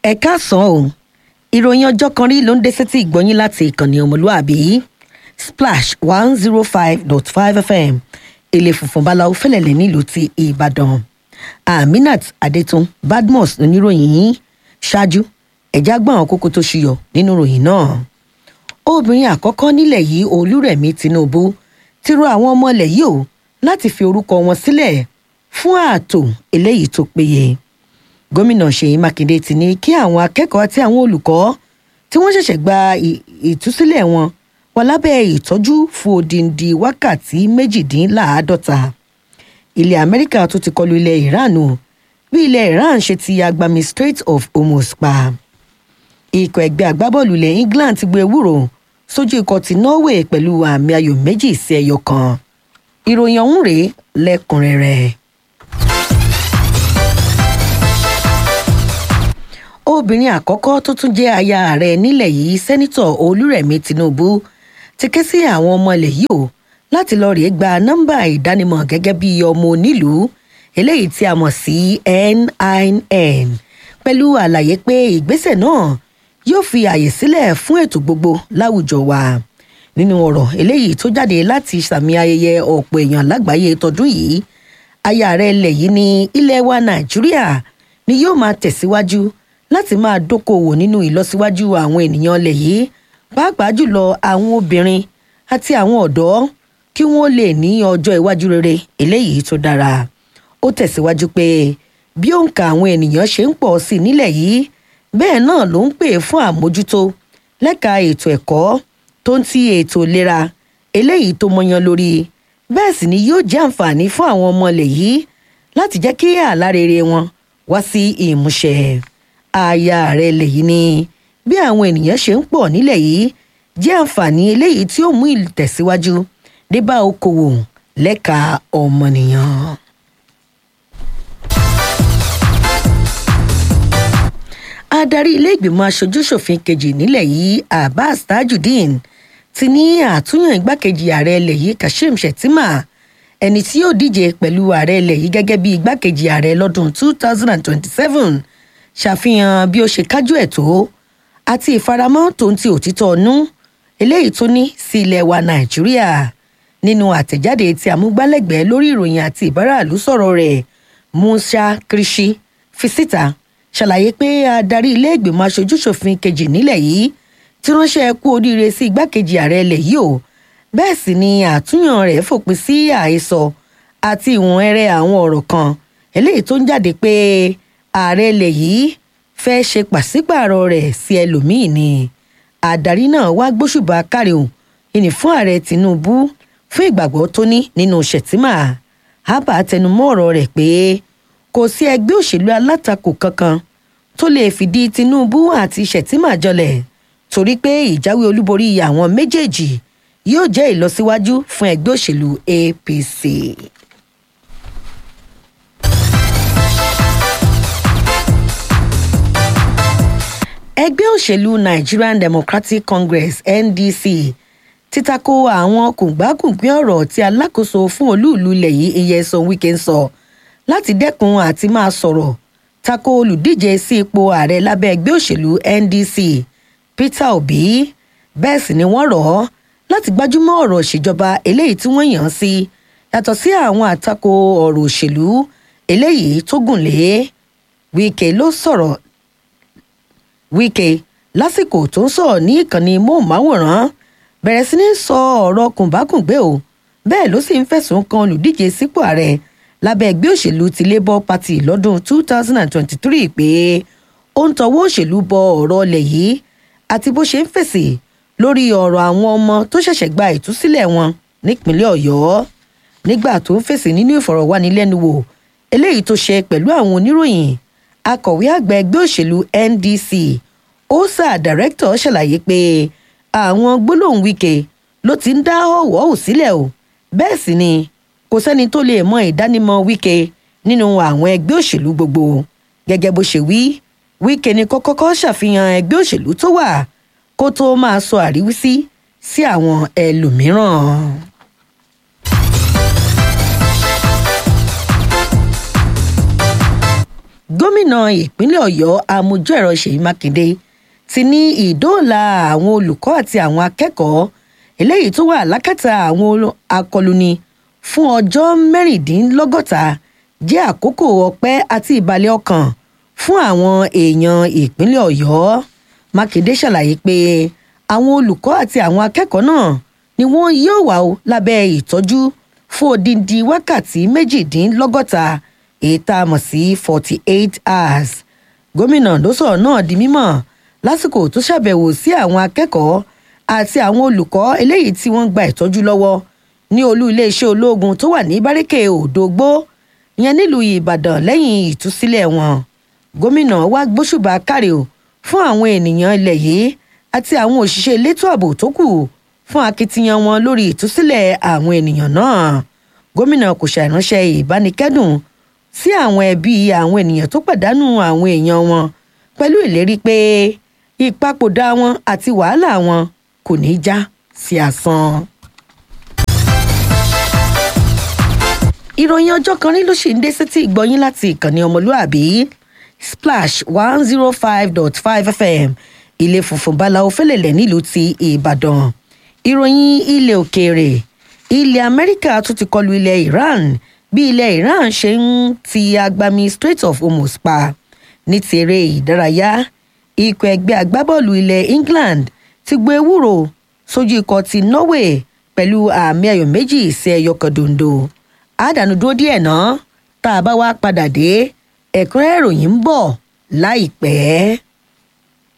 ẹ káàsán o ìròyìn ọjọ́ kan rí ló ń dé sétí ìgbọ́yìn láti ìkànnì ọmọlúàbí splash one zero five dot five fm èlé funfun báláwo fẹlẹ̀lẹ̀ nílùú ti ìbàdàn aminat adetun badmus oníròyìn yìí ṣáájú ẹ̀já gbọ́n àwọn kókó tó ṣuyọ nínú ìròyìn náà obìnrin àkọ́kọ́ nílẹ̀ yìí olúrẹ̀mí tinubu ti rọ àwọn ọmọ ilẹ̀ yìí o láti fi orúkọ wọn sílẹ̀ fún ààtò eléyìí tó péye gómìnà ṣèyí mákindé ti ní kí àwọn akẹ́kọ̀ọ́ àti àwọn olùkọ́ tí wọ́n ṣẹ̀ṣẹ̀ gba ìtúsílẹ̀ wọn wà lábẹ́ ìtọ́jú fún odindi wákàtí méjìdínláàádọ́ta ilẹ̀ amẹ́ríkà tó ti kọlu ilẹ̀ iran o bí ilẹ̀ iran ṣe ti agbami strait of hormuz pa ikọ̀ ẹgbẹ́ agbábọ́ọ̀lù ilẹ̀ england ti gbé ewúro sójú ikọ̀ ti norway pẹ̀lú àmì ayò méjì sí ẹyọ kan ìròyìn ọ̀hún rèé lẹ́kùnrẹ́rẹ́. obìnrin àkọ́kọ́ tó tún jẹ́ aya ààrẹ nílẹ̀ yìí sẹ́nitọ̀ olúrẹ̀mí tinubu ti ké sí àwọn ọmọ ilẹ̀ yìí o láti lọ rèé gba nọ́mbà ìdánimọ̀ gẹ́gẹ́ bí ọmọ onílùú eléyìí tí a mọ̀ sí nin pẹ̀lú àlàyé pé ìgbésẹ̀ náà yóò fi àyè sílẹ̀ fún ètò gbogbo láwùjọ wa nínú ọ̀rọ̀ eléyìí tó jáde láti sàmì ayẹyẹ ọ̀pọ̀ èèyàn lágbàáyé tọdún yìí aya ààrẹ ilẹ̀ yìí ní ilẹ̀ wa nàìjíríà ni yóò máa tẹ̀síwájú láti máa dókòwò nínú ìlọsíwájú àwọn ènìyàn ilẹ̀ yìí pàápàá jùlọ àwọn obìnrin àti àwọn ọ̀dọ́ kí wọ́n lè ní ọjọ́ iwájú rere eléyìí tó dára ó tẹ̀síwájú pé bí òǹkà àwọn ènìyàn ṣe ń pọ̀ sí nílẹ̀ yìí bẹ́ẹ̀ náà ló ń pè fún àmójútó lẹ́ka ètò ẹ̀kọ́ tó ń ti ètò ìlera eléyìí tó mọyan lórí bẹ́ẹ̀ sì ni yóò jẹ́ àǹfààní fún àwọn ọmọ ilẹ̀ yìí láti jẹ́ kí àlá rere wọn wá sí ìmúṣẹ aya rẹ̀ lèyí ni bí àwọn ènìyàn ṣe ń pọ̀ nílẹ̀ yìí jẹ́ àǹfààní eléyìí tí ó mú ìtẹ̀síwájú dé bá okòwò lẹ́ka ọmọnìyàn. adarí ilé-ìgbìmọ̀ aṣojú-ṣòfin kejì nílẹ̀ yìí abbas tajudeen ti ní àtúnyàn igbákejì ààrẹ ilẹ̀ yìí kashim shettima ẹni tí yóò díje pẹ̀lú ààrẹ ilẹ̀ yìí gẹ́gẹ́ bí igbákejì ààrẹ lọ́dún 2027 ṣàfihàn bí ó ṣe kájú ẹ̀ tó àti ìfaramọ́ tó ń ti òtítọ́ ọ̀nú eléyìí tó ní sí ilẹ̀ wa nàìjíríà nínú àtẹ̀jáde tí amúgbálẹ́gbẹ̀ẹ́ lórí ìròyìn àti ìbáraàlú sọ̀rọ̀ rẹ̀ musa krishi fi síta ṣàlàyé pé adarí ilé ìgbìmọ̀ aṣojúṣòfin kejì nílẹ̀ yìí ti ránṣẹ́ kú oríire sí igbákejì ààrẹ ilẹ̀ yìí o bẹ́ẹ̀ sì ni àtúnyàn rẹ̀ fòpin sí àhesọ àti ìwọ̀n ẹrẹ àwọn ọ̀rọ̀ kan eléyìí tó ń jáde pé ààrẹ ilẹ̀ yìí fẹ́ ṣe pàṣípààrọ̀ rẹ̀ sí ẹlòmíín ni adarí náà wá gbóṣùbà káríhùn ìní fún ààrẹ tinubu fún ìgbàgbọ́ tó ní nínú shettima abba tẹnumọ́ ọ̀rọ̀ rẹ̀ pé kò sí ẹgbẹ́ òṣèlú alátakò kankan tó lè fìdí tinubu àti shettima jọlẹ̀ torí pé ìjáwé olúborí àwọn méjèèjì yóò jẹ́ ìlọsíwájú fún ẹgbẹ́ òṣèlú apc. ẹgbẹ́ òṣèlú nigerian democratic congress ndc ti tako àwọn kùngbákùngbín ọ̀rọ̀ tí alákòóso fún olúùlú ilẹ̀ yìí iyesan wike ń sọ láti dẹ́kun àti máa sọ̀rọ̀ tako olùdíje sí ipò ààrẹ lábẹ́ ẹgbẹ́ òṣèlú ndc peter obi bẹ́ẹ̀ sì ni wọ́n rọ̀ ọ́ láti gbájúmọ́ ọ̀rọ̀ ìṣèjọba eléyìí tí wọ́n yàn án sí yàtọ̀ sí àwọn àtakò ọ̀rọ̀ òṣèlú eléyìí tó gùn lé wike ló sọ̀rọ̀ wike lásìkò tó ń sọ̀rọ̀ ní ìkànnì móhùnmáwòrán bẹ̀rẹ̀ sí ní sọ ọ̀rọ̀ kùnbákùngbé o bẹ́ẹ̀ ló sì ń fẹ̀sùn kan olùdíje sípò ààrẹ lábẹ́ ẹgbẹ́ òṣèlú ti labour party lọ́dún 2023 pé ó ń tọwọ́ òṣèlú bọ ọ̀rọ̀ ọlẹ̀ yìí àti bó ṣe ń fèsì lórí ọ̀rọ̀ àwọn ọmọ tó ṣẹ̀ṣẹ̀ gba ìtúsílẹ̀ wọn nípínlẹ̀ ọ̀yọ́ nígbà tó ń fèsì nínú ìfọ̀rọ̀wánilẹ́nuwò eléyìí tó ṣe pẹ̀lú àwọn oníròyìn akọ̀wé àgbà ẹgbẹ́ òṣèlú ndc osa director ṣàlàyé pé àwọn gbólóhùn wike ló ti ń dá ọ̀wọ́hù sílẹ̀ o bẹ́ẹ̀ sì ni kò sẹ́ni tó lè mọ ìdánimọ̀ wike nínú àwọn ẹgbẹ́ òṣèlú gbogbo gẹ́gẹ́ bó ṣe wí wike ni kó kọ́kọ́ ṣàfihàn ẹgbẹ́ òṣèlú tó wà kó tó máa sọ àríwísí sí àwọn ẹlòmíràn. gómìnà ìpínlẹ̀ ọ̀yọ́ amójú-ẹ̀rọ ṣèyí mákindé ti ní ìdóòlà àwọn olùkọ́ àti àwọn akẹ́kọ̀ọ́ eléyìí tó wà lákàtà àwọn akọlùni fún ọjọ́ mẹ́rìndínlọ́gọ́ta jẹ́ àkókò ọpẹ́ àti ìbàlẹ̀ ọkàn fún àwọn èèyàn ìpínlẹ̀ ọ̀yọ́ mákindé ṣàlàyé pé àwọn olùkọ́ àti àwọn akẹ́kọ̀ọ́ náà ni wọ́n yóò wà ó lábẹ́ ìtọ́jú fún odindi wákàtí méjìdínlọ́gọ́ta èyí tá a mọ̀ sí forty eight hours gómìnà ló sọ̀rọ̀ náà di mímọ̀ lásìkò tó ṣàbẹ̀wò sí àwọn akẹ́kọ̀ọ́ àti àwọn olùkọ́ eléyìí tí wọ́n gba ìtọ́jú lọ́wọ́ ní olú iléeṣẹ́ ológun tó wà ní báríkè òdògbó ìyẹn nílùú ìbàdàn lẹ́yìn ìtúsílẹ̀ wọn gómìnà wá gbóṣùbà káre o fún àwọn ènìyàn ilẹ̀ yìí àti àwọn òṣìṣẹ́ elétò ààbò tó kù fún akitiyan wọn lórí ìtúsílẹ̀ àwọn ènìyàn náà gómìnà kò ṣàìránṣẹ́ ìbánikẹ́dùn sí àwọn ẹbí àwọn ènìyàn tó pàdánù àwọn èèyàn wọn pẹ̀lú ìlérí pé ìpapòdà wọn àti wàhálà wọn kò ní í já sí asán. ìròyìn ọjọ́ kan rí ló ṣì ń dé sétí ìgbọ́yín láti ìkànnì ọmọlúàbí splash one zero five dot five fm ilé funfun báláwo fẹ́lẹ̀lẹ̀ nílùú ti ìbàdàn ìròyìn ilẹ̀ òkèèrè ilẹ̀ amẹ́ríkà tún ti kọlu ilẹ̀ iran bí ilẹ̀ iran ṣe ń ti agbami strait of hormuz pa ní ti eré ìdárayá ikọ̀ ẹgbẹ́ agbábọ́ọ̀lù ilẹ̀ england ti gbé ewúro sójú ikọ̀ ti norway pẹ̀lú àmì ayò méjì sí ẹyọ kan dondo àdánù dúró díẹ̀ náà tá a bá wá padà dé ẹ̀kúnrẹ́ ìròyìn ń bọ̀ láìpẹ́.